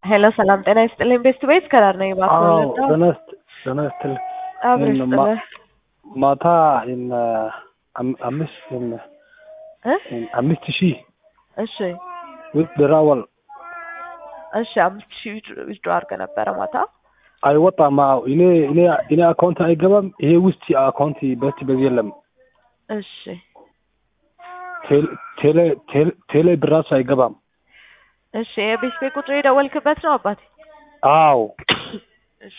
ሄሎ ሰላም ጤና ይስጥልኝ። ቤስት ቤት ከዳር ነኝ። አዎ እባክህ ጤና ይስጥ- ጤና ይስጥልኝ። አብረሽ ይህን ማ- ጥለህ ማታ ይህን አም- አምስት ይህን እ ይህን አምስት ሺህ እሺ ውስጥ ድራወል እሺ አምስት ሺህ ዊዝድሮ አድርገህ ነበረ ማታ። አይወጣም። አዎ እኔ እኔ እኔ አካውንት አይገባም። ይሄ ውስጥ አካውንት በት በዚህ የለም። እሺ ቴሌ ቴሌ ቴሌ ቴሌ ብራሱ አይገባም። እሺ የቤት ቤት ቁጥር የደወልክበት ነው አባቴ? አዎ እሺ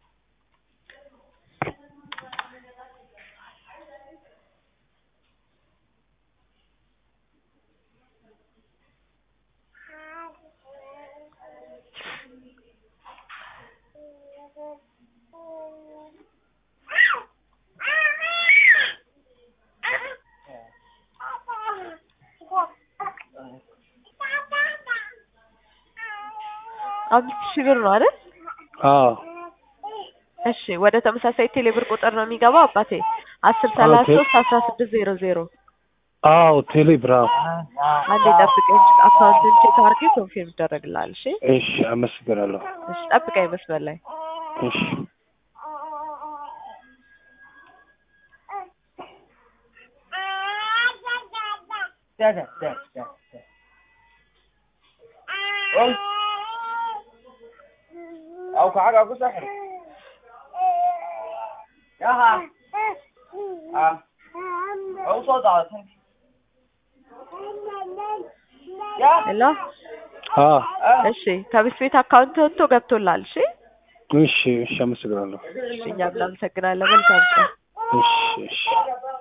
አምስት ሺህ ብር ነው አይደል? አዎ እሺ ወደ ተመሳሳይ ቴሌ ብር ቁጥር ነው የሚገባው አባቴ አስር ሰላሳ ቴ- ሶስት አስራ ስድስት ዜሮ ዜሮ አዎ ቴሌ ብራው አንዴ ጠብቀኝ አካውንትን ቼክ አድርጌ ኮንፊርም ይደረግልሃል እሺ እሺ አመሰግናለሁ። እሺ ጠብቀኝ መስመር ላይ እሺ أو كعجة أكو سحر ياها آه أو صوت على تنك يا ሄሎ አዎ እሺ ከቤት ቤት አካውንት ወጥቶ ገብቶላል እሺ እሺ እሺ አመሰግናለሁ። እሺ እኛም እናመሰግናለን መልካም ቀን እሺ እሺ